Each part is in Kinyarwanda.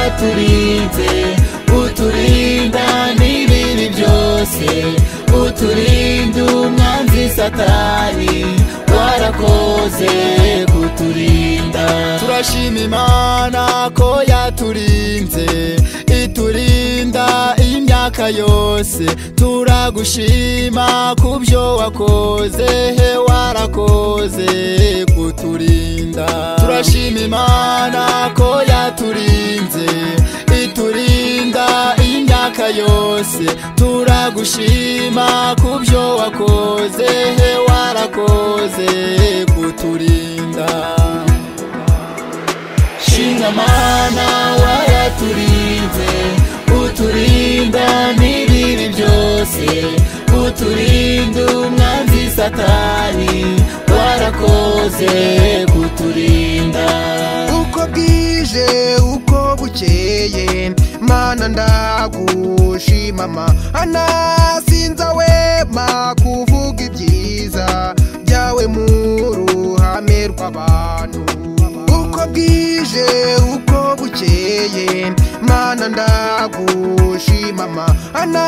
uturinze uturinda n'ibibi byose uturinde umwanzi satani warakoze kuturinda turashima imana ko yaturinze iturinda imyaka yose turagushima kubyo wakoze he warakoze kuturinda turashima imana ko yaturinze iturinda imyaka yose turagushima kubyo wakoze he warakoze kuturinda shinga mana waraturinze uturinda n'ibibi byose uturinde umwanzi satani warakoze kuturinda uko bwije uko bukeye mana ndagushima mana sinzawema kuvuga ibyiza byawe mu ruhame rw'abantu uko bwije uko bukeye mana ndagushima mana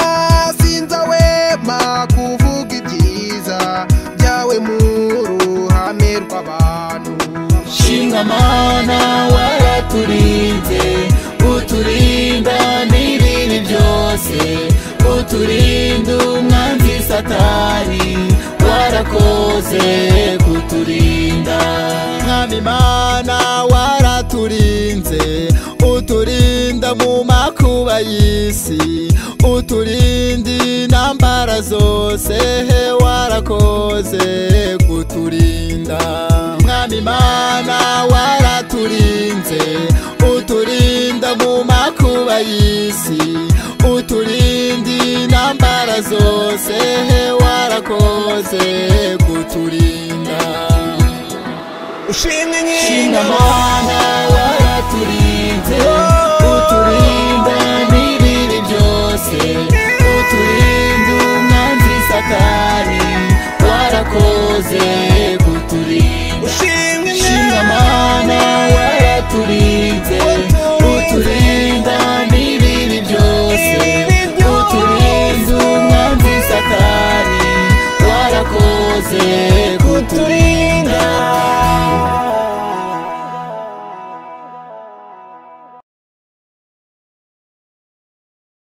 sinzawema kuvuga ibyiza byawe mu ruhame rw'abantu shinga mana waraturinze uturinda n'ibibi byose uturinde umwanzi satani warakoze kuturinda mwami mana waraturinze uturinda mu makuba y'isi uturinde intambara zose he warakoze kuturinda mwami mana waraturinze uturinda mu makuba y'isi uturinde intambara zose he warakoze kuturinda Ushinga Shinga inkingi mana waraturinze